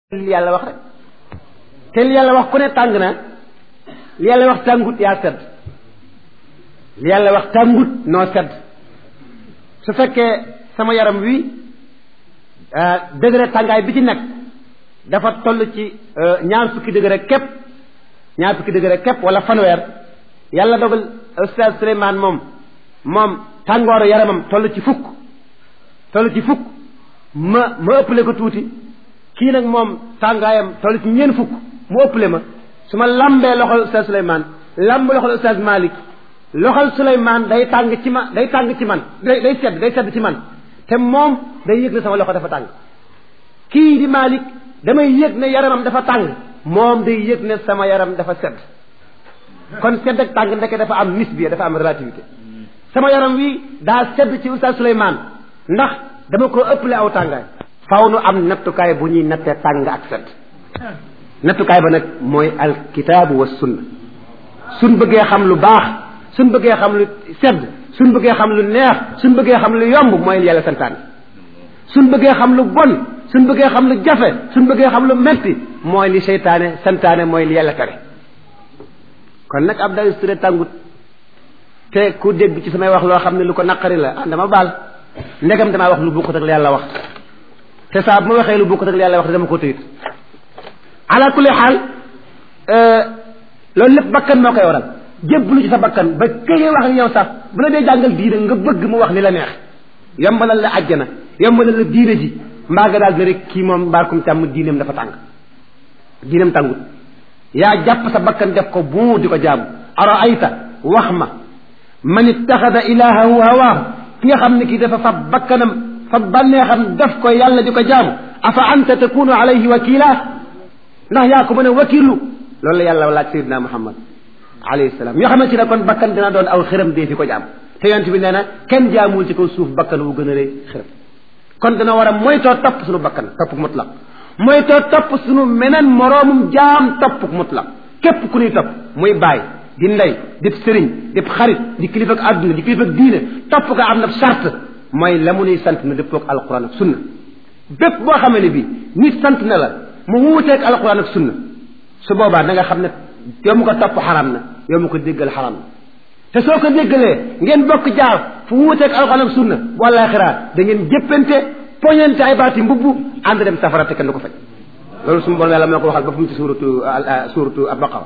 li yàlla wax rek te li yàlla wax ku ne tàng na li yàlla wax tàngut yaa sedd li yàlla wax tàngut noo sedd su fekkee sama yaram wi degré tàngaay bi ci nekk dafa toll ci ñaar fukki degré képp ñaar fukki degré képp wala fanweer yàlla dogal Oustaz Souleymane moom moom tàngooru yaramam toll ci fukk toll ci fukk ma ma ëppale ko tuuti kii nag moom tàngaayam toll ci ñeent fukk mu ëppale ma su ma lambee loxol Oustaz Souleymane lamb loxol Oustaz Malick loxol Souleymane day tàng ci ma day tàng ci man day day sedd day sedd ci man te moom day yëg ne sama loxo dafa tàng kii di Malick damay yëg ne yaramam dafa tàng moom day yëg ne sama yaram dafa sedd kon sedd ak tàng ndeke dafa am nisbiya dafa am relativité sama yaram wi daa sedd ci Oustaz Souleymane ndax dama ko ëppale aw tàngaay faw nu am nattukaay bu ñuy nattee tàng ak sedd nattukaay ba nag mooy alkitaabu wa sunna suñ bëggee xam lu baax suñ bëggee xam lu sedd suñ bëggee xam lu neex suñ bëggee xam lu yomb mooy yàlla santaane suñ bëggee xam lu bon suñ bëggee xam lu jafe suñ bëggee xam lu metti mooy li seytaane santaane mooy li yàlla tere kon nag ab day ture tàngut te ku dégg ci samay wax loo xam ne lu ko naqari la ah dama baal ndegam damaa wax lu bokkut ak li yàlla wax te saa bu ma waxee lu bokkut ak li yàlla wax dama ko tëyit ala kulli xaal loolu lépp bakkan moo koy waral jébbalu ci sa bakkan ba këyee wax ak yow sax bu la dee jàngal diine nga bëgg mu wax li la neex yombalal la àjjana yombalal la diine ji mbaa nga daal ne rek kii moom mbaarkum càmm diineem dafa tàng diineem tàngut yaa jàpp sa bakkan def ko bu di ko jaamu ara ayta wax ma man ittaxada ilahahu hawaahu ki nga xam ne kii dafa fab bakkanam fa bànneexam def ko yàlla di ko jaamu afa anta takunu alayhi wakila ndax yaa ko mën a wakilu loolu la yàlla laaj sayidina muhammad alayhi salaam yoo xamante ne kon bakkan dina doon aw xiram dee fi ko jaam te yonent bi nee na kenn jaamuwul ci kaw suuf bakkan wu gën a rëy xiram kon dina war a moytoo topp suñu bakkan topp mutlaq moytoo topp suñu meneen moroomum jaam topp mutlaq képp ku ñuy topp muy baay di ndey di sëriñ di xarit di kilifa ak àdduna di kilifa ak diine topp ko am na charte mooy la mu nuy sant na dëppoog alquran ak sunna bépp boo xamee ne bi nit sant na la mu wuuteeg alquran ak sunna su boobaa da nga xam ne yow mu ko topp xaram na yow mu ko déggal xaram na te soo ko déggalee ngeen bokk jaar fu wuuteeg alquran ak sunna wala xiraa da ngeen jëppante poñante ay baati mbubb ànd dem safara te kenn du ko faj loolu suñu borom yàlla moo ko waxal ba fu mu ci suuratu suuratu al-baqara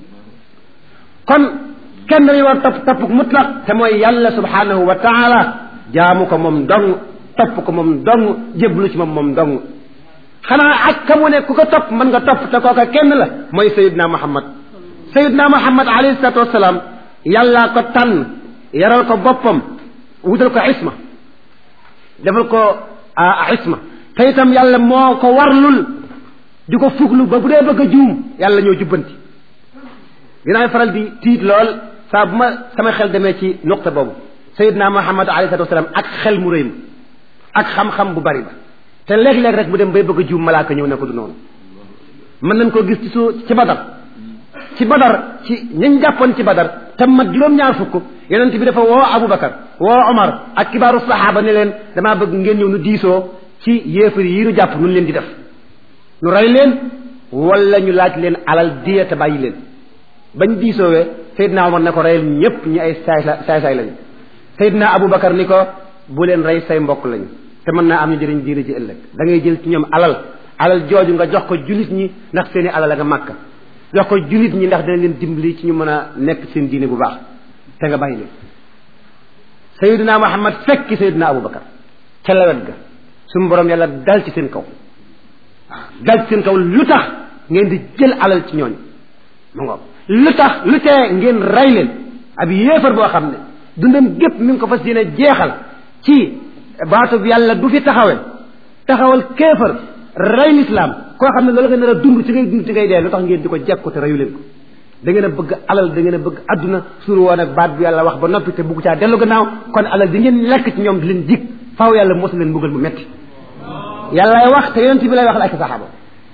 kon kenn dañuy war topp topp mutlaq te mooy yàlla subhanahu wa taala jaamu ko moom dong topp ko moom dong jéblu ci moom moom dong xanaa ak ka mu ne ku ko topp mën nga topp te kooka kenn la mooy sayidna muhammad sayidna muhammad alayhi salatu wasalaam yàllaa ko tànn yaral ko boppam wutal ko isma defal ko isma te itam yàlla moo ko warlul di ko fuglu ba bu dee bëgg a juum yàlla ñoo jubbanti dinaay faral di tiit lool saa bu ma sama xel demee ci nuqta boobu sayidna muhammad alayhi salatu wasalaam ak xel mu rëy ma ak xam-xam bu bari ba te léeg-léeg rek mu dem bay bëgg a juum malaaka ñëw ne ko du noonu mën nañ koo gis ci su ci badar ci badar ci ñañ jàppoon ci badar te mat juróom-ñaar fukk yonent bi dafa woo aboubacar woo omar ak kibaaru saxaaba ne leen damaa bëgg ngeen ñëw nu diisoo ci yéefar yi nu jàpp nun leen di def nu rey leen wala ñu laaj leen alal diya te bàyyi leen bañ diisoowee Seydina Omar ne ko reyal ñépp ñi ay saay saay saay lañu Seydina Aboubacar ni ko bu leen rey say mbokk lañu te mën naa am ñu jëriñ diine ji ëllëg da ngay jël ci ñoom alal alal jooju nga jox ko jullit ñi ndax seeni alal a nga màkk jox ko jullit ñi ndax dana leen dimbali ci ñu mën a nekk seen diine bu baax te nga bàyyi leen Seydina Muhammad fekki Seydina Aboubacar ca lawet ga suñu borom yàlla dal ci seen kaw dal ci seen kaw lu tax ngeen di jël alal ci ñooñu mu ngoog lu tax lu tee ngeen rey leen ab yéefar boo xam ne dundam gépp mi ngi ko fas yéene jeexal ci baatu bi yàlla du fi taxawee taxawal kéefar rey lislaam koo xam ne loolu nga nar a dund ci ngay dund ci ngay dee lu tax ngeen di ko jekku te reyu leen ko da ngeen a bëgg alal da ngeen a bëgg adduna suur woon ak baat bi yàlla wax ba noppi te bugg caa dellu gannaaw kon alal di ngeen lekk ci ñoom di leen jig faaw yàlla mos leen mbugal mu metti yàllaay wax te yonent bi lay wax la ak saxaaba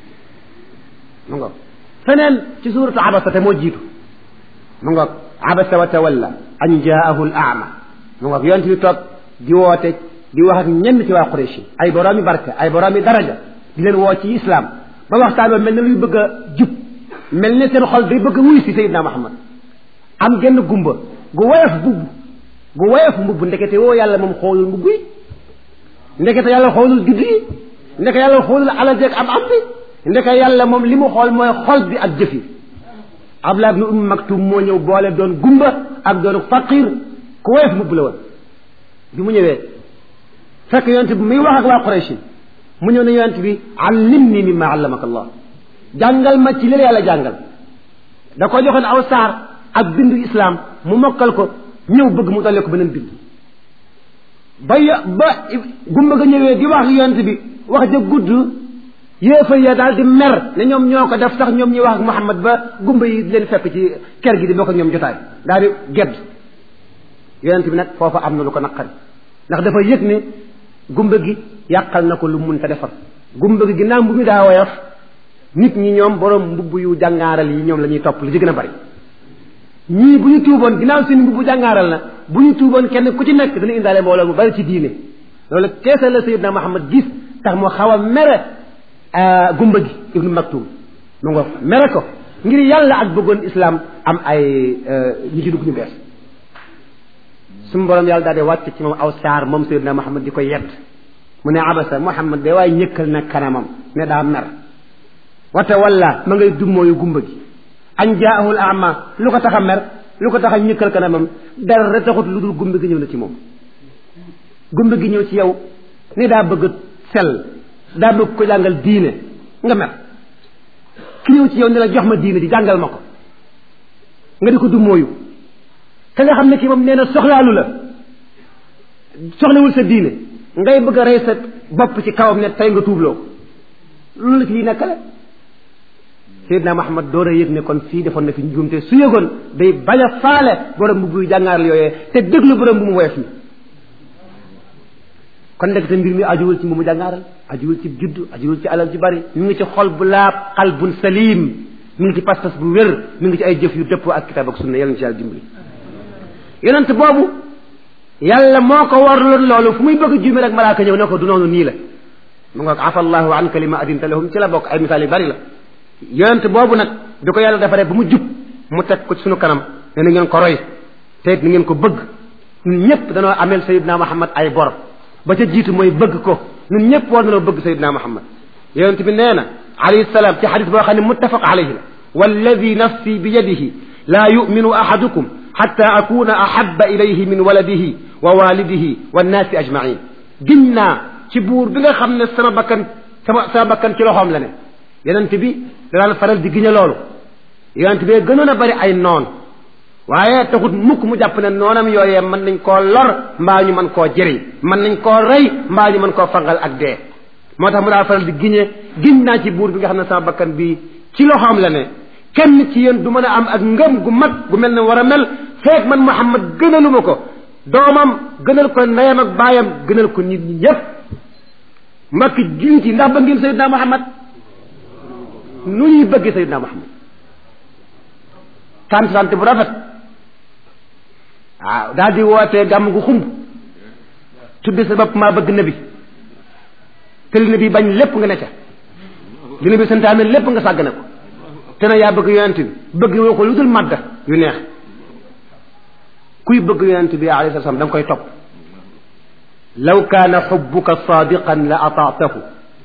mu ngoog feneen ci suuratu abasa te moo jiitu mu ngoog abasa wa tawalla an jaahu al ama mu ngoog yonent bi toog di woote di wax ak ñenn ci waa Quraysh ay boroomi barke ay boroomi daraja di leen woo ci islam ba waxtaan ba mel ne luy bëgg a jub mel ne seen xol day bëgg a wuy si Seydina Muhammad am genn gumba gu woyof mbubb gu woyof mbubb ndekete woo yàlla moom xoolul mbubb yi ndekete yàlla xoolul gidd yi ndeke yàlla xoolul alal jeeg am am bi ndeke yàlla moom li mu xool mooy xol bi ak jëf yi Abdullah ibn Umm Maktum moo ñëw boole doon gumba ak doon faqir ku woyof mbubb la woon bi mu ñëwee fekk yonent bi muy wax ak waa Quraysh mu ñëw ne yonent bi allimni mimma allamaka Allah jàngal ma ci li la yàlla jàngal da ko joxoon aw saar ak bindu islam mu mokkal ko ñëw bëgg mu dolli ko beneen bind ba yo ba gumba ga ñëwee di wax yonent bi wax ja gudd yéefar ya daal di mer ne ñoom ñoo ko def sax ñoom ñuy wax ak Muhammad ba gumba yi di leen fekk ci kër gi di bokk ak ñoom jotaay daal di gedd yonent bi nag foofa am na lu ko naqari ndax dafa yëg ne gumba gi yàqal na ko lu mun ta defar gumba gi ginnaaw mbu mi daa woyof nit ñi ñoom borom mbubb yu jàngaaral yi ñoom la ñuy topp li ci gën a bari ñii bu ñu tuuboon ginnaaw seen mbubb jàngaaral na bu ñu tuuboon kenn ku ci nekk dana indaale mbooloo mu bari ci diine loolu keese la Sayyidna Muhammad gis tax mu xaw a mere gumba gi ibnu Maktum mu nga mere ko ngir yàlla ak bëggoon islam am ay ñu ci dugg ñu bees suñu borom yàlla daal di wàcc ci moom aw saar moom Sayyidna Muhammad di ko yedd mu ne abasa Muhammad de waaye ñëkkal na kanamam ne daa mer wate walla ma ngay dummóoyu gumba gi añ jaahul ama lu ko tax a mer lu ko tax a ñëkkal kanamam dara taxut lu dul gumba gi ñëw na ci moom gumba gi ñëw ci yow ni daa bëgg sell daa bëgg ko jàngal diine nga mer ki ñëw ci yow ne la jox ma diine di jàngal ma ko nga di ko dummóoyu te nga xam ne kii moom nee na soxlaalu la soxlawul sa diine ngay bëgg a rey sa bopp ci kawam ne tey nga tuubloo ko loolu la ci lii nekkale Seydina Muhammad door a yëg ne kon fii defoon na fi njuumte su yëgoon day bañ a faale borom bu buy jàngaaral yooyee te déglu borom bu mu woyof mi kon nag te mbir mi ajuwul ci mu mu jàngaaral ajuwul ci juddu ajuwul ci alal ju bari mi ngi ci xol bu laab qalbun salim mi ngi ci pas-pas bu wér mi ngi ci ay jëf yu dëppoo ak kitaab ak sunna yàlla na ci yàlla dimbali yonent boobu yàlla moo ko warloon loolu fu muy bëgg a juume rek malaaka ñëw ne ko du noonu nii la mu nga afa allahu anka lima adinta lahum ci la bokk ay misaal yu bari la yonent boobu nag bi ko yàlla defaree ba mu jub mu teg ko ci sunu kanam ne na ngeen ko roy te it ni ngeen ko bëgg ñun ñëpp danoo ameel sayidna muhammad ay bor ba ca jiitu mooy bëgg ko ñun ñëpp war nanoo bëgg sayidna muhammad yonent bi nee na alayhi salaam ci xadis boo xam ne muttafaq alayhi la walladi nafsi bi yadihi laa yuminu ahadukum xatta akuna ahaba ilayhi min waladihi wa walidihi wannaasi ajmain giñ naa ci buur bi nga xam ne sama bakkan sama sama bakkan ci loxoom la ne yonent bi daan faral di giñe loolu yonent bi gënoon a bari ay noon waaye taxut mukk mu jàpp ne noonam yooyee mën nañ koo lor mbaa ñu mën koo jëriñ mën nañ koo rey mbaa ñu mën koo fangal ak dee moo tax mu daan faral di giñe giñ naa ci buur bi nga xam ne sama bakkan bi ci loxoom la ne kenn ci yéen du mën a am ak ngëm gu mag gu mel ne war a mel feeg man Muhammad gënaluma ko doomam gënal ko ndeyam ak baayam gënal ko nit ñi ñëpp mbokki jullit yi ndax ba ngeen Seydina Muhammad nu ñuy bëgg Seydina Muhammad tant sant bu rafet waaw daal di wootee gàmm gu xumb tudde sa bopp maa bëgg nabi te li nabi bañ lépp nga ne ca li nabi santaane lépp nga sàgg ne ko te na yaa bëgg yonent bi bëgg woo ko lu dul madda yu neex kuy bëgg yonent bi alayhi salaam da nga koy topp law kaana xubbuka saadiqan la ataatahu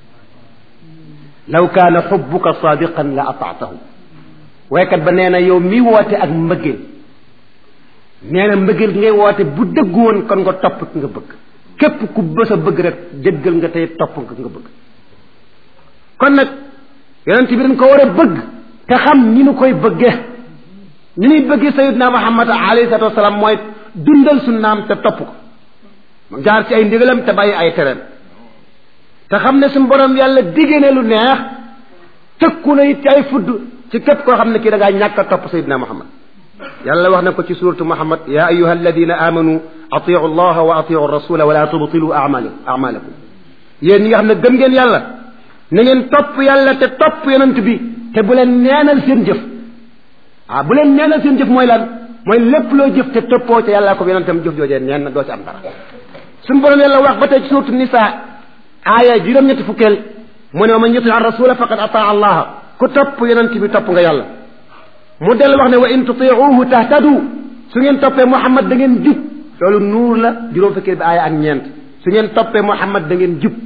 law kaana xubbuka saadiqan la ataatahu waykat ba nee na yow mi woote ak mbëggeel nee na mbëggeel gi ngay woote bu dëggu woon kon nga topp ki nga bëgg képp ku bës a bëgg rek jëggal nga tey topp nga nga bëgg kon nag yonent bi dañ ko war a bëgg te xam ni nu koy bëggee ni ñuy bëggee sayidna muhammad alayhi salatu wasalaam mooy dundal sunnaam te topp ko jaar ci ay ndigalam te bàyyi ay tereem te xam ne suñu borom yàlla diggée ne lu neex tëkku na it ci ay fudd ci képp koo xam ne kii da ngaa ñàkk a topp sayidna muhammad yàlla wax na ko ci suratu muhammad ya ayuha alladina amanu atiu allaha wa atiu rasula wala tubtilu amalakum yéen ñi nga xam ne gëm ngeen yàlla na ngeen topp yàlla te topp yonent bi te bu leen neenal seen jëf ah bu leen neenal seen jëf mooy lan mooy lépp loo jëf te toppoo ca yàllaa ko yonentam jëf joojee neen na doo ci am dara suñu borom yàlla wax ba tey ci suuratu nisaa aaya juróom-ñetti fukkeel mu ne wa man yuti ar rasula faqad ataa allaha ku topp yonent bi topp nga yàlla mu dellu wax ne wa in tutiuhu tahtadu su ngeen toppee muhammad da ngeen jub loolu nuur la juróom fekkee bi aaya ak ñeent su ngeen toppee muhammad da ngeen jub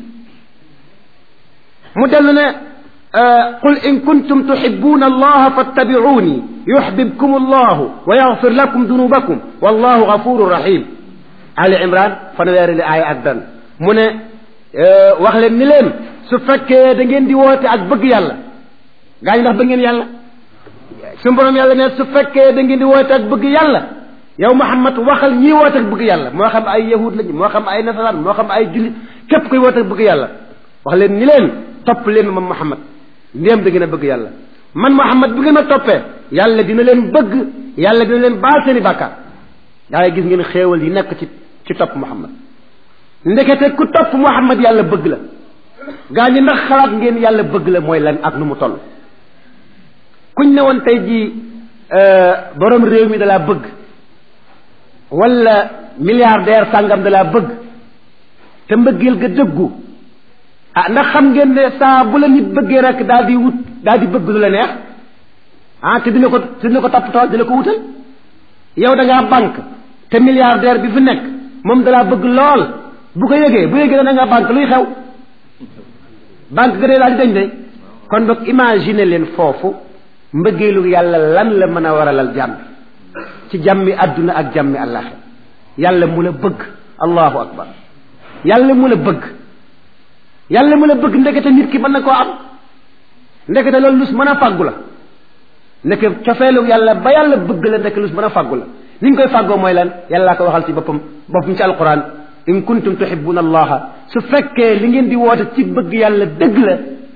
mu dellu ne qul in kuntum tuhibbuna allaha fattabi'uni yuhbibkum allahu wa yaghfir lakum dunubakum wallahu ghafurur rahim ali imran fanweeri li aaya ak dan mu ne wax leen ni leen su fekkee da ngeen di woote ak bëgg yàlla gaa ñi ndax bëgg ngeen yàlla su borom yàlla ne su fekkee da ngeen di woote ak bëgg yàlla yow Muhammad waxal ñii woote ak bëgg yàlla moo xam ay yahud lañu moo xam ay nasaraan moo xam ay jullit képp koy woote ak bëgg yàlla wax leen ni leen topp leen ma Muhammad ndéem da ngeen a bëgg yàlla man Muhammad bu ngeen ma toppee yàlla dina leen bëgg yàlla dina leen baal seeni bàkkaar yaa gis ngeen xéewal yi nekk ci ci topp Muhammad ndekete ku topp Muhammad yàlla bëgg la gaa ñi ndax xalaat ngeen yàlla bëgg la mooy lan ak nu mu toll kuñ ne woon tey jii borom réew mi dalaa bëgg wala milliardaire sàngam dalaa bëgg te mbëggeel ga dëggu ah ndax xam ngeen ne saa bu la nit bëggee rek daal di wut daal di bëgg lu la neex ah te dina ko te dina ko toppatoo dina ko wutal yow da ngaa banque te milliardaire bi fi nekk moom dalaa bëgg lool bu ko yëgee bu yëgee da nga banque luy xew banque ga dee daal di dañ de kon boog imaginer leen foofu mbëggeelu yàlla lan la mën a waralal jàmm ci jàmmi àdduna ak jàmmi àllaaxira yàlla mu la bëgg allahu akbar yàlla mu la bëgg yàlla mu la bëgg ndekete nit ki mën na koo am ndekete loolu lus mën a fàggu la ndeke cofeelu yàlla ba yàlla bëgg la ndeke lus mën a fàggu la li ñu koy fàggoo mooy lan yàllaa ko waxal ci boppam boppam ci alquran in kuntum tuhibbuna allaha su fekkee li ngeen di woote ci bëgg yàlla dëgg la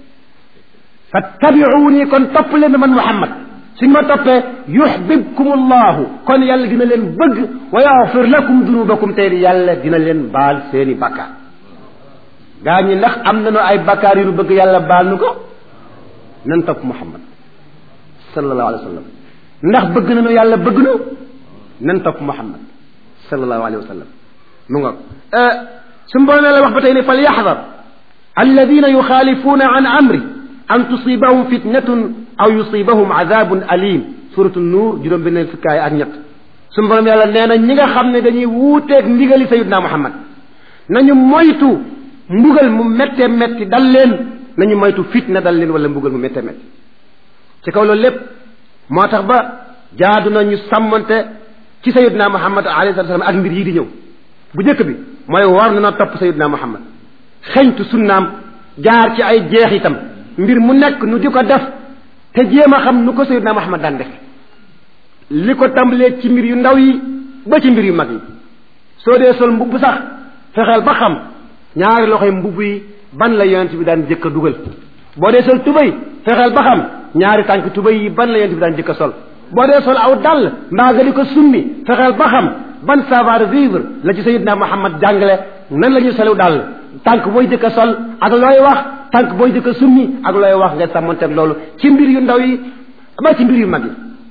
fattabi'uni kon topp leen man muhammad suñ ma toppee yuhbibkum allahu kon yàlla dina leen bëgg wa yaghfir lakum dunubakum tey yàlla dina leen baal seeni bakkaar gaa ñi ndax am nañu ay bakkaar yu nu bëgg yàlla baal nu ko nan topp muhammad sallallahu alayhi wa sallam ndax bëgg nañu yàlla bëgg nu nan topp muhammad sallallahu alayhi wa sallam mu nga su mbooloo la wax ba tey ne fal yaxdar alladina yuxaalifuuna an amri an tusibahum fitnatun aw yusibahum adabun alim suratu nuur juróom benn fukkaay ak ñett su borom yàlla nee na ñi nga xam ne dañuy wuuteeg ndigali sayidna muhammad nañu moytu mbugal mu méttee métti dal leen nañu moytu fitna dal leen wala mbugal mu méttee métti ci kaw loolu lépp moo tax ba jaadu na ñu sàmmante ci sayidna muhammad alayhi salatu wasalam ak mbir yii di ñëw bu njëkk bi mooy war na na topp sayidna muhammad xeñtu sunnaam jaar ci ay jeex itam mbir mu nekk nu di ko def te jéem a xam nu ko sayidna muhammad daan defe li ko tàmbalee ci mbir yu ndaw yi ba ci mbir yu mag yi soo dee sol mbubb sax fexeel ba xam ñaari loxoy mbubb yi ban la yonent bi daan jëkk a dugal boo dee sol tubay fexeel ba xam ñaari tànk tubay yi ban la yonent bi daan jëkk a sol boo dee sol aw dàll mbaa nga di ko summi fexeel ba xam ban savoir vivre la ci sayidna muhammad jàngale nan la ñuy solu dàll tànk booy jëkk a sol ak looy wax tànk booy jëkk a summi ak looy wax nga sàmmanteeg loolu ci mbir yu ndaw yi ba ci mbir yu mag yi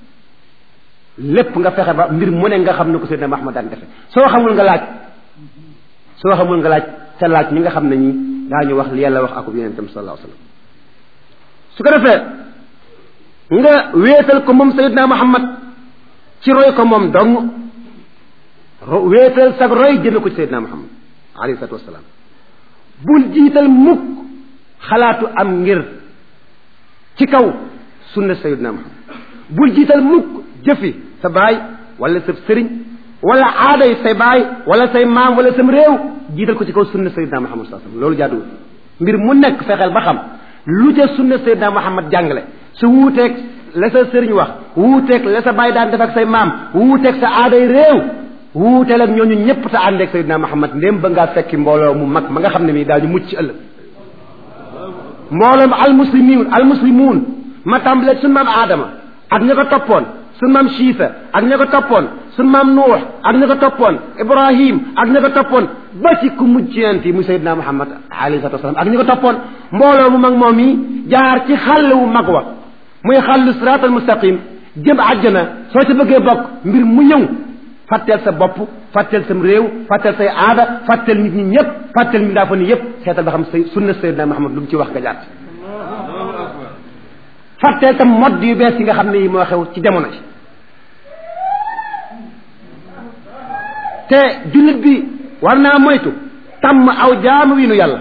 lépp nga fexe ba mbir mu ne nga xam ne ko sayidna muhammad daan defe soo xamul nga laaj soo xamul nga laaj sa laaj ñi nga xam ne ñi daañu wax li yàlla wax akub yonentam sallallahu alayhi wasallam su ko defee nga wéetal ko moom sayidna muhammad ci roy ko moom dong wéetal sag roy jëme ko ci sayidna muhammad alayhi salatu wasalaam bul jiital mukk xalaatu am ngir ci kaw sunna sayidna muhammad bul jiital mukk jëfi sa baay wala sa sëriñ wala aaday say baay wala say maam wala sam réew jiital ko ci kaw sunna sayidna muhammad sallallahu alayhi wasallam loolu jaaduwul mbir mu nekk fexeel ba xam lu ca sunna sayidna muhammad jàngale su wuuteeg la sa sëriñ wax wuuteeg la sa baay daan def ak say maam wuuteeg sa aaday réew wuuteel ak ñooñu ñëpp te àndeeg sayidna muhammad ndéem ba ngaa fekki mbooloo mu mag ma nga xam ne mii daañu mucc ci ëllëg mbooloom almuslimin almuslimuun ma tàmbalee suñu maam aadama ak ña ko toppoon suñu maam Chiisa ak ña ko toppoon suñu maam Nuux ak ña ko toppoon Ibrahim ak ña ko toppoon ba ci ku mujj yonent yi muy Seydina Muhammad alayhi salaatu wasalaam ak ña ko toppoon mbooloo mu mag moom yi jaar ci xàll wu mag wa muy xàllu siraatal mustaqim jëm àjjana soo ci bëggee bokk mbir mu ñëw fàtteel sa bopp fàtteel sam réew fàtteel say aada fàtteel nit ñi ñëpp fàtteel mi ndaa fa ni yëpp seetal ba xam say sunna sayyidina Muhammad lu mu ci wax nga jàtt fàtteel tam modd yu bees yi nga xam ne yi moo xew ci jamono ci te jullit bi war naa moytu tàmm aw jaamu wi nu yàlla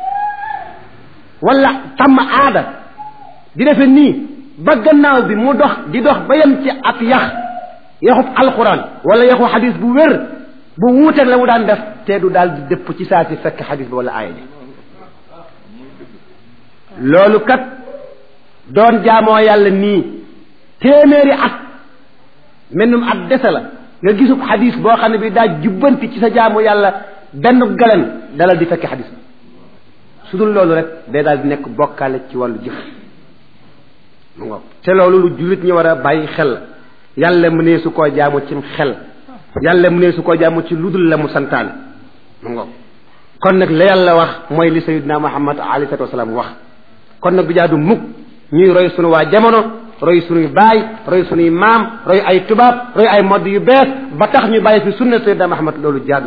wala tàmm aada di defe nii ba gannaaw bi mu dox di dox ba yem ci ab yax yaxub alquran wala yaxu xadis bu wér bu wuuteeg la mu daan def te du daal di dëpp ci saa si fekk xadis bi wala aaya ji loolu kat doon jaamoo yàlla nii téeméeri at mennum at dese la nga gisub xadis boo xam ne bi daa jubbanti ci sa jaamu yàlla benn galen dalal di fekk xadis bi su dul loolu rek day daal di nekk bokkaale ci wàllu jëf mu ngoog te loolu lu jullit ñi war a bàyyi xel yàlla mu ne su koo jaamu cim xel yàlla mu ne su koo jaamu ci ludul la mu santaane mu ngoog kon nag la yàlla wax mooy li sayidna muhammad alayhi salatu wasalaam wax kon nag du jaadu mukk ñuy roy sunu waa jamono roy sunuy baay roy sunuy maam roy ay tubaab roy ay modd yu bees ba tax ñu bàyyi fi sunna sayidna muhammad loolu jaadu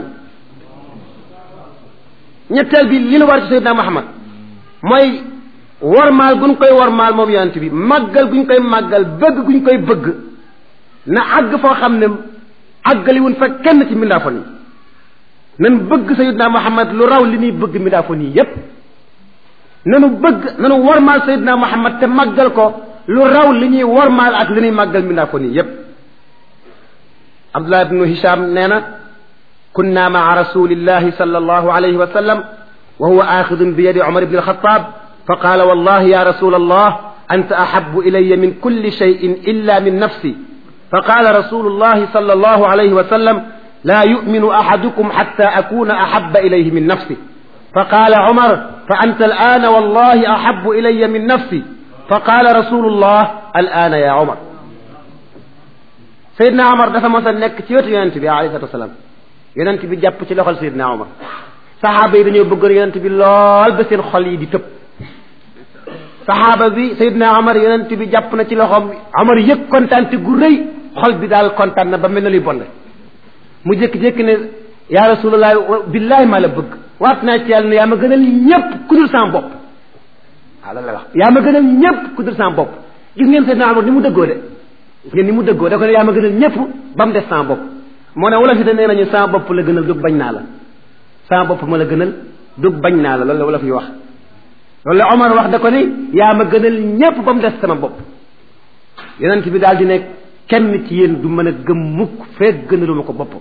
ñetteel bi li nu war ci sayidna muhammad mooy wormaal guñ koy wormaal moom yonent bi màggal guñ koy màggal bëgg guñ koy bëgg na àgg foo xam ne àggaliwuñ fa kenn ci mindaafoon yi nan bëgg sayidna muhammad lu raw li ñuy bëgg mindaafoon yi yépp nanu bëgg nanu wormaal sayidna muhammad te màggal ko lu raw li ñuy wormaal ak li ñuy màggal mindaafoon yi yépp abdullah ibnu hisham nee na kunna maa rasulillahi sallallahu alayhi wa sallam wa huwa axidun bi yadi umar ibn alxatab fa qaala wallahi ya rasul allah anta ahabu ilaya min kulli cheyin illa min nafsi fa qaala rasulu llahi sal allahu alayhi wa sallam la yuminu ahadukum xatta akuna ahaba ilayhi min nafsi fa qaala umar fa anta alana wallahi ahabu ilaya min nafsi fa qaala rasulu llah alana ya umar sayidna umar dafa mos a nekk ci wetu yonent bi alayhi salatu wasalaam yonent bi jàpp ci loxol sayidna umar saxaaba yi dañoo bëggoon yonent bi lool ba seen xol yi di tëb saxaaba bi Seydina Omar yonent bi jàpp na ci loxoom Omar yëg kontaan te gu rëy xol bi daal kontaan na ba mel na luy bonde mu jékki-jékki ne yaa rasulallah billahi maa la bëgg waat naa ci yàlla ne yaa ma gënal ñëpp ku dul sama bopp waaw loolu la wax yaa ma gënal ñëpp ku dul sama bopp gis ngeen Seydina Omar ni mu dëggoo de gis ngeen ni mu dëggoo da ko ne yaa ma gënal ñëpp ba mu des sama bopp moo ne wala fi de nee nañu sama bopp la gënal dug bañ naa la sama bopp ma la gënal dug bañ naa la loolu la wala fi wax loolu la Omar wax da ko ni yaa ma gënal ñépp ba mu des sama bopp yonent bi daal di ne kenn ci yéen du mën a gëm mukk fekk gënaluma ko boppam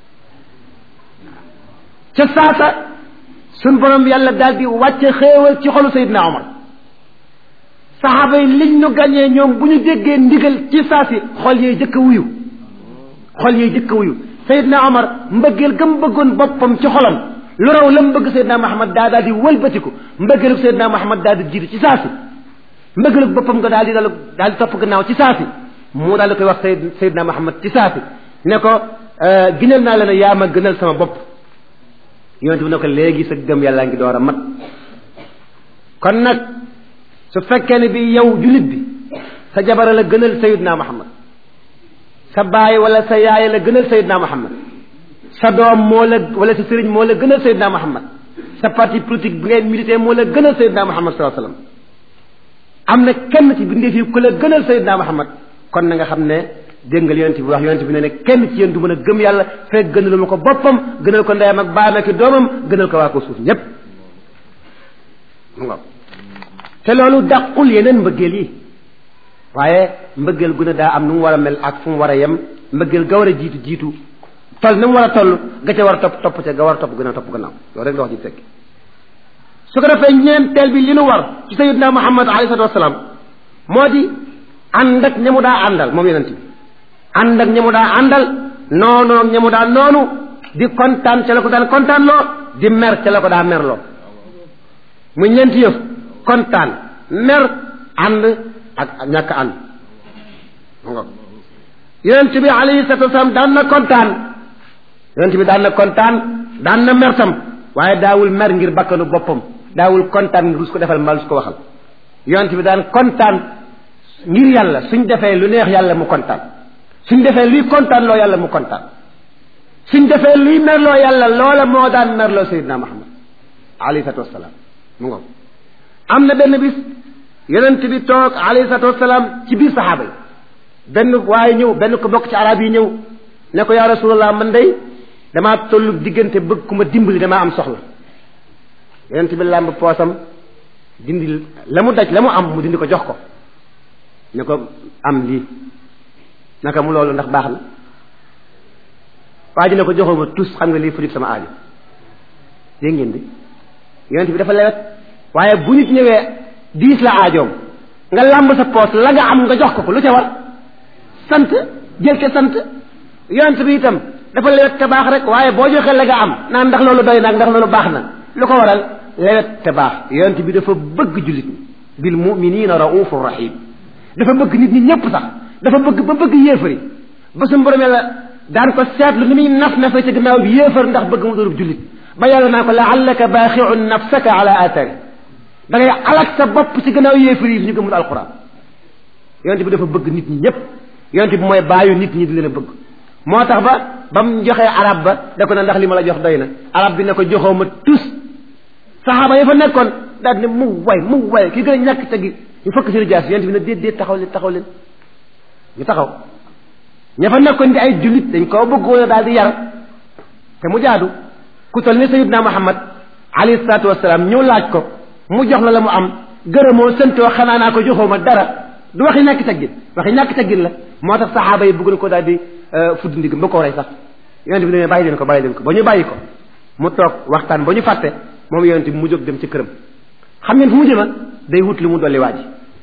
ca saasa suñ borom yàlla daal di wàcce xéewal ci xolu Seydina Omar saxaaba yi liñ ñu gàñee ñoom bu ñu déggee ndigal ci saasi xol yee jëkk a wuyu xol yee jëkk a wuyu Seydina Omar mbëggeel gëm bëggoon boppam ci xolam lu raw la mu bëgg Seydina Muhammad daa daal di wëlbatiku mbëggeelug Seydina Muhammad daal di jiitu ci saasi mbëggeelug boppam nga daal di daal daal di topp gannaaw ci saasi mu daal di koy wax Seyd Seydina Muhammad ci saasi ne ko ginal naa la ne yaa ma gënal sama bopp yonent bi ne ko léegi sa gëm yàllaa ngi door a mat kon nag su fekkee ne bi yow jullit bi sa jabara la gënal Seydina Muhammad sa baay wala sa yaay la gënal Seydina Muhammad sa doom moo la wala sa sëriñ moo la gënal Seydina Muhammad sa parti politique bi ngay milité moo la gënal Seydina Muhammad sallallahu alayhi wasallam am na kenn ci bindeef yi ku la gënal Seydina Muhammad kon na nga xam ne dégg nga yonent bi wax yonent bi ne ne kenn ci yéen du mën a gëm yàlla fekk gënalu ma ko boppam gënal ko ndeyam ak baayam ak doomam gënal ko waa ko suuf ñépp mu nga te loolu dàqul yeneen mbëggeel yi waaye mbëggeel gu ne daa am nu mu war a mel ak fu mu war a yem mbëggeel ga war a jiitu jiitu toll ni mu war a toll ga ca war a topp topp ca ga war a topp gën a topp gannaaw loolu rek la wax ji fekk su ko defee ñeenteel bi li nu war ci sayidna muhammad alayhi salatu wasalaam moo di ànd ak ñamu daa àndal moom yonent bi ànd ak ñamu daa àndal noonu ak ñamu daa noonu di kontaan ca la ko daan kontaan loo di mer ca la ko daa mer loo mu ñeenti yëf kontaan mer ànd ak ñàkk ànd yonent bi alayhi salatu wasalaam daan na kontaan yonent bi daan na kontaan daan na mer tam waaye daawul mer ngir bakkanu boppam daawul kontaan ngir su ko defal mbaa su ko waxal yonent bi daan kontaan ngir yàlla suñ defee lu neex yàlla mu kontaan suñ defee luy kontaan loo yàlla mu kontaan suñ defee luy merloo yàlla loola moo daan merloo sayidna muhammad alayhi salatu wasalaam mu ngoog am na benn bis yonent bi toog alayhi salatu wasalaam ci biir saxaaba yi benn waaye ñëw benn ko bokk ci arab yi ñëw ne ko yaa rasulallah man day damaa tollu diggante bëgg ku ma dimbali damaa am soxla yonent bi làmb poosam dindi la mu daj la mu am mu dindi ko jox ko ne ko am lii naka mu loolu ndax baax na waa ji ne ko joxoo ma tus xam nga lii fajut sama aajo dégg ngeen di yonent bi dafa lewet waaye bu nit ñëwee diis la aajoom nga làmb sa poos la nga am nga jox ko ko lu ca war sant jël ca sant yonent bi itam dafa lewet te baax rek waaye boo joxee la nga am naan ndax loolu doy nag ndax loolu baax na lu ko waral lewet te baax yonent bi dafa bëgg jullit ñi bil muminina raufur rahim dafa bëgg nit ñi ñëpp sax dafa bëgg ba bëgg yéefari ba suñu borom yàlla daan ko seetlu ni muy naf nafa ci gannaaw bi yéefar ndax bëgg mu doonub jullit ba yàlla naa ko laallaka baaxiun nafsaka ala athari da ngay alak sa bopp ci gannaaw yéefar yi ñu gëmul alquran yonent bi dafa bëgg nit ñi ñëpp yonent bi mooy bàyyu nit ñi di leen a bëgg moo tax ba ba mu joxee arab ba da ko ne ndax li ma la jox doy na arab bi ne ko joxoo ma tus saxaaba ya fa nekkoon daal ne mu way mu way ki gën a ñàkk tegi ñu fëkk seen jaas yonent bi ne déet déet taxaw leen taxaw leen ñu taxaw ña fa nekkoon di ay jullit dañ koo bëggoon a daal di yar te mu jaadu ku toll ni sayidna muhammad alayhi salaatu wasalaam ñëw laaj ko mu jox la la mu am gërëmoo sëntoo xanaa naa ko joxoo ma dara du waxi ñàkk teggin waxi ñàkk teggin la moo tax saxaaba yi bëgg na ko daal di fudd ndigam ba ko rey sax yonent bi ne bàyyi leen ko bàyyi leen ko ba ñu bàyyi ko mu toog waxtaan ba ñu fàtte moom yonent bi mu jóg dem ci këram xam ngeen fu mu jëma day wut lu mu dolli waa ji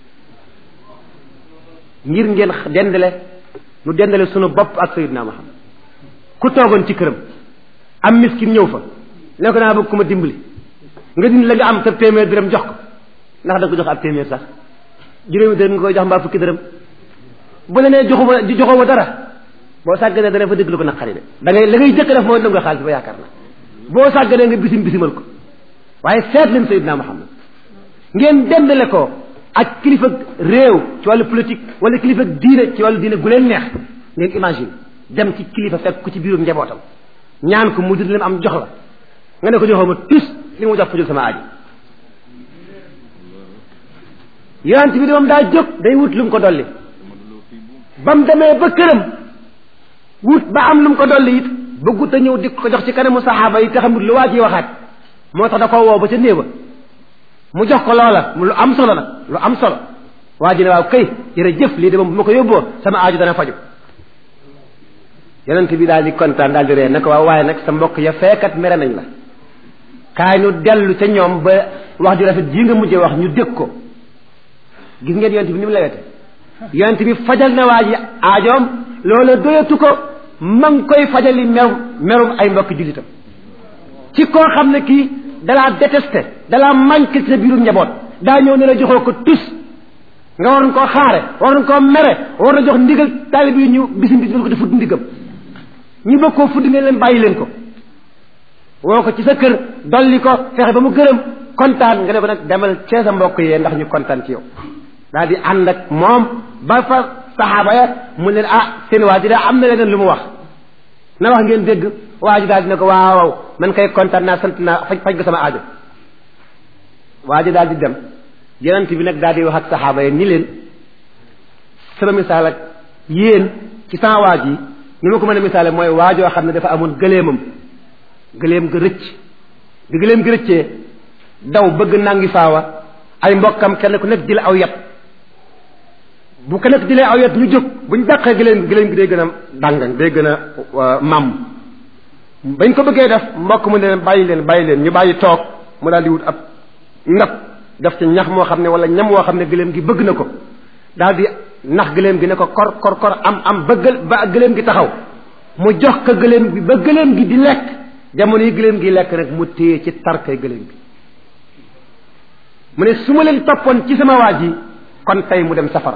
ngir ngeen dendale nu dendale sunu bopp ak sayidna muhammad ku toogoon ci këram am miskin ñëw fa ne ko naa bëgg ku ma dimbali nga dindi la nga am sa téeméer dërëm jox ko ndax da nga ko jox ab téeméer sax juróomi dërëm nga koy jox mbaa fukki dërëm bu la nee joxuma joxoo ma dara boo sàgganee dana fa dégg lu ko naqari de da ngay la ngay jëkk def mooy nangu xaalis ba yaakaar na boo sàgganee nga bisim bisimal ko waaye seet leen sayidna muhammad ngeen dendale ko ak kilifa réew ci wàllu politique wala kilifa diine ci wàllu diine gu leen neex ngeen imagine dem ci kilifa fekk ko ci biirum njabootam ñaan ko mu dindi leen am jox la nga ne ko joxoo ma tus li mu jox fajul sama aaji yonent bi de moom daa jóg day wut lu mu ko dolli ba mu demee ba këram wut ba am lu mu ko dolli it bëggut a ñëw di ko jox ci kanamu saxaaba yi te xamul lu waa ji waxaat moo tax da koo woo ba ca néeba mu jox ko loola mu lu am solo nag lu am solo waa ji ne waaw kay jërëjëf lii de moom bu ma ko yóbboo sama aaju dana faju yonent bi daal di kontaan daal di ree ne ko waaw waaye nag sa mbokk ya feekat mere nañ la kaay nu dellu ca ñoom ba wax ju rafet jii nga mujjee wax ñu dégg ko gis ngeen yonent bi ni mu lewete yonent bi fajal na waa ji aajoom loola doyatu ko ma ngi koy fajali merum merum ay mbokk jullitam ci koo xam ne kii dalaa détesté dalaa manqué ci sa biirum njaboot daa ñëw ne la joxoo ko tus nga waroon koo xaare waroon koo mere war na jox ndigal taalib yi ñu bisim bisim ko te fudd ndigam ñu bëgg koo fudd ne leen bàyyi leen ko woo ko ci sa kër dolli ko fexe ba mu gërëm kontaan nga ne ko nag demal cee sa mbokk yee ndax ñu kontaan ci yow daal di ànd ak moom ba fa saxaaba ya mu leen ah seen waa ji daa am na leneen lu mu wax na wax ngeen dégg waa ji daal di ne ko waaw waaw man kay kontaan naa sant naa faj faj ga sama aajo waa ji daal di dem yonent bi nag daal di wax ak saxaaba yi ni leen sama misaal ak yéen ci sama waaj yi ni ma ko mën a misaale mooy waajoo xam ne dafa amoon gëleemam gëleem ga rëcc bi gëleem gi rëccee daw bëgg nangi faawa ay mbokkam kenn ku nekk jël aw yat bu ku nekk jëlee aw yat ñu jóg buñ dàqee gëleem gëleem gi day gën a dàngang day gën a màmm bañ ko bëggee def mbokk mu ne leen bàyyi leen bàyyi leen ñu bàyyi toog mu daal di wut ab ndab def ci ñax moo xam ne wala ñam woo xam ne gëléem gi bëgg na ko daal di nax gëléem gi ne ko kor kor kor am am ba gël ba gëléem gi taxaw mu jox ko gëléem gi ba gëléem gi di lekk jamono yi gëléem gi lekk rek mu téye ci tarkay gëléem gi mu ne su ma leen toppoon ci sama waa ji kon tey mu dem safara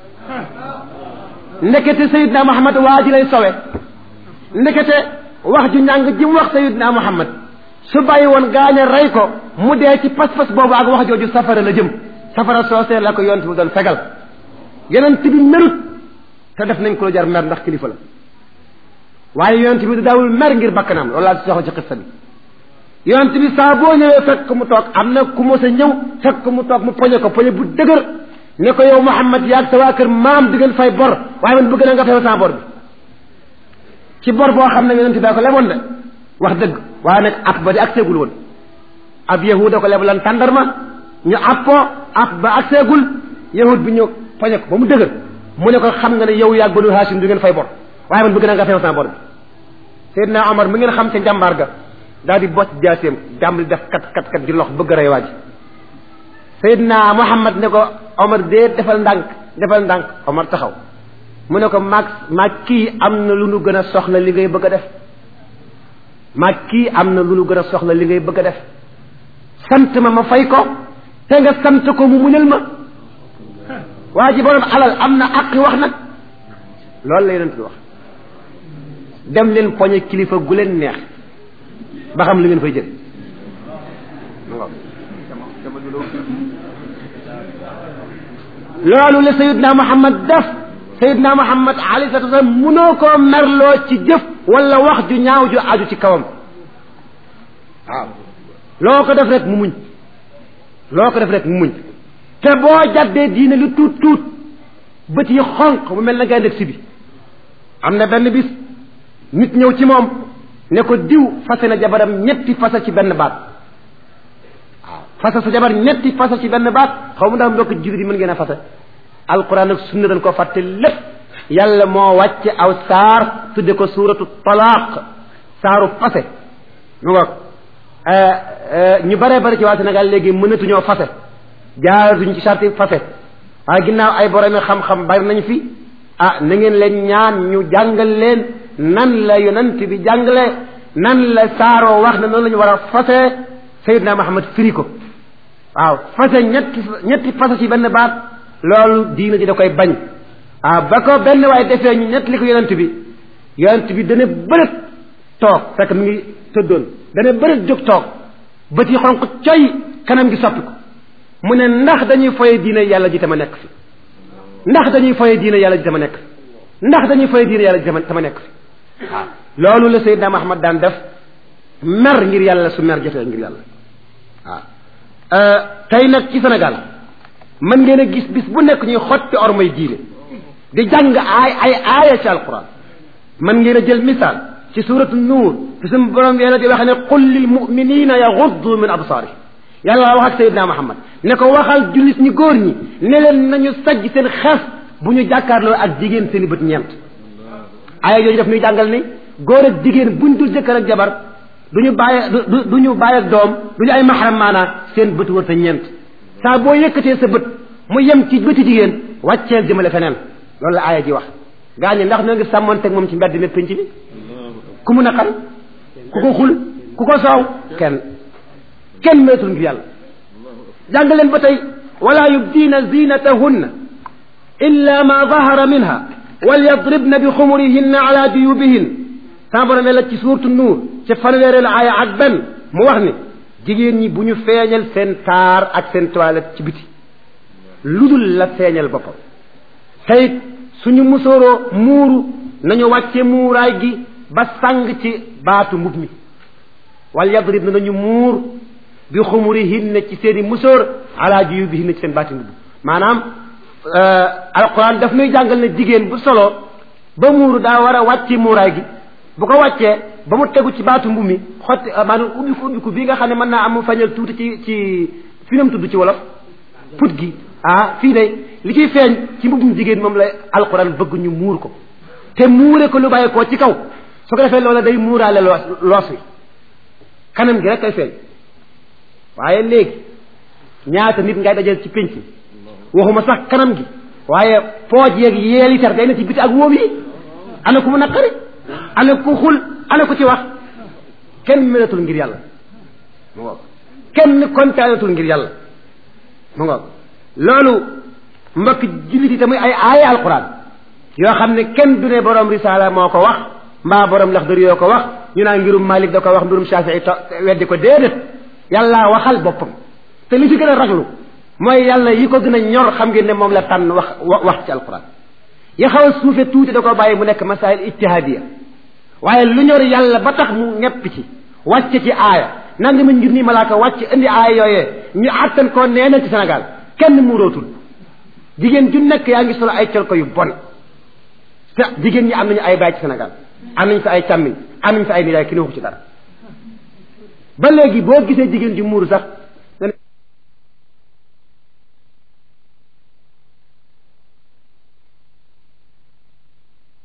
ndekete sayidna muhammad waa ji lay sowe ndekete wax ju ñàng ji mu wax sayidna muhammad su bàyyi woon gaañe rey ko mu dee ci pas-pas boobu ak wax jooju safara la jëm safara soosee la ko yonent bi doon fegal yonent bi merut te def nañ ko lu jar mer ndax kilifa la waaye yonent bi daawul mer ngir bakkanam loolu laa soxla ci xissa bi yonent bi saa boo ñëwee fekk mu toog am na ku mos a ñëw fekk mu toog mu poñe ko poñe bu dëgër ne ko yow Muhammad yaag sa waa kër maam di ngeen fay bor waaye man bëgg na nga fay sa bor bi ci bor boo xam ne yonent bi ko leboon de wax dëgg waaye nag at ba di ak seegul woon ab yahuda ko leblan tàndarma ñu appoo at ba ak seegul yahud bi ñëw poñe ko ba mu dëgër mu ne ko xam nga ne yow yaag banu Hashim du ngeen fay bor waaye man bëgg na nga fay sa bor bi Seydina Omar mi ngeen xam ca njàmbaar ga daal di bocc jaaseem jàmbali def kat kat kat di lox bëgg a rey waa ji Seydina Muhammad ne ko Omar dee defal ndànk defal ndànk Omar taxaw mu ne ko maag maag kii am na lu nu gën a soxla li ngay bëgg a def maag kii am na lu nu gën a soxla li ngay bëgg a def sant ma ma fay ko te nga sant ko mu muñal ma waa ji borom alal am na aqi wax nag loolu la yonent bi wax dem leen poñe kilifa gu leen neex ba xam li ngeen fay jël loolu la sayidna muhammad def sayidna muhammad alayhi salatu wasalam munoo koo merloo ci jëf wala wax ju ñaaw ju aju ci kawam waaw loo ko def rek mu muñ loo ko def rek mu muñ te boo jaddee diine lu tuut tuut bët yi xonq mu mel na ngay nekk si bi am na benn bis nit ñëw ci moom ne ko diw fase na jabaram ñetti fasa ci benn baat waaw fasa sa jabar ñetti fasa ci benn baat xaw mu ndax mbokk jullit yi mën ngeen a fasa alquran ak sunna dañ ko fàtte lépp yàlla moo wàcce aw saar tudde ko suuratu talaaq saaru fase mu ngoog ñu bare bari ci waa Sénégal léegi mënatuñoo fase jaaratuñ ci sarti fase waaye ginnaaw ay boromi xam-xam bari nañ fi ah na ngeen leen ñaan ñu jàngal leen nan la yonent bi jàngale nan la saaroo wax ne noonu la ñu war a fase Seydina Muhammad firi ko waaw fase ñetti ñetti fase ci benn baat loolu diina ji da koy bañ ah ba ko benn waaye defee ñu ñett li ko yonent bi yonent bi dana bërët toog fekk mi ngi tëddoon dana bërët jóg toog bët yi xonq coy kanam gi soppi ko mu ne ndax dañuy foye diine yàlla ji tama nekk fi ndax dañuy foye diine yàlla ji tama nekk fi ndax dañuy foye diine yàlla ji tama nekk fi waaw loolu la Seydina Muhammad daan def mer ngir yàlla su mer jotee ngir yàlla waaw tey nag ci Sénégal mën ngeen a gis bis bu nekk ñuy xotti ormay diine di jàng ay ay aaya ci alquran mën ngeen a jël misaal ci suratu nuur fi suñu borom yàlla di wax ne qul lil muminina yaxuddu min absaarihim yàlla wax ak Seydina Muhammad ne ko waxal jullit ñi góor ñi ne leen nañu sajj seen xef bu ñu jàkkaarloo ak jigéen seen i bët ñeent aaya yooyu daf ñuy jàngal ni góor ak jigéen buñ dul jëkkër ak jabar du ñu bàyyi du du ñu bàyyi ak doom du ñu ay maxaram maanaa seen bët wër ta ñeent saa boo yëkkatee sa bët mu yem ci bëti jigéen wàcceel jëmale feneen loolu la aaya ji wax gaa ñi ndax ñoo ngi sàmmonteeg moom ci mbedd mi pénc bi ku mu naqari ku ko xul ku ko soow kenn kenn meetul ngir yàlla jàng leen ba tey wala yubdiina zinatahunna illa ma dahara minha walyadribna bi xumurihinna ala juyubihin sama borom la ci suurtu nuur ci fanweereelu aaya ak benn mu wax ni jigéen ñi bu ñu feeñal seen taar ak seen toilette ci biti lu dul la feeñal boppam teyit suñu musóoroo muuru nañu wàcce muuraay gi ba sàng ci baatu mbub mi wal yadrib na nañu muur bi xumurihinna ci seen i musóor ala juyubihinna ci seen baati mbub maanaam alquran daf nuy jàngal ne jigéen bu solo ba muuru daa war a wàcce muuraay gi bu ko wàccee ba mu tegu ci baatu mbu mi xotti maanaam ubbiku ubbiku bii nga xam ne mën naa am mu fañal tuuti ci ci fi nam tudd ci wolof put gi ah fii de li ciy feeñ ci mbubum jigéen moom la alquran bëgg ñu muur ko te muure ko lu bàyyi koo ci kaw su ko defee loola day muuraale loos loos wi kanam gi rek kay feeñ waaye léegi ñaata nit ngay dajal ci pénc waxuma sax kanam gi waaye pooj yeeg yeeli tar day na ci biti ak wóom yi ana ku mu naqari ana ku xul ana ku ci wax kenn melatul ngir yàlla mu ngoog kenn kontaanatul ngir yàlla mu ngoog loolu mbokk jullit yi tamit ay aaya alquran yoo xam ne kenn du ne borom risaala moo ko wax mbaa borom laxdari yoo ko wax ñu naan ngirum malik da ko wax mbirum shafii to weddi ko déedéet yàlla waxal boppam te li ci gën a raglu mooy yàlla yi ko gën a ñor xam ngeen ne moom la tànn wax wax ci alquran ya xaw a suufe tuuti da ko bàyyi mu nekk masail ijtihadiya waaye lu ñor yàlla ba tax mu ñepp ci wàcce ci aaya nanga ma ngir nii malaaka wàcc indi aaya yooyee ñu àttan koo neenal ci Sénégal kenn muurootul jigéen ju nekk yaa ngi solo ay col ko yu bon te jigéen ñi am nañu ay baay ci Sénégal am nañu fi ay càmmiñ am nañu fi ay nijaay ki ne waxu ci dara ba léegi boo gisee jigéen ju muuru sax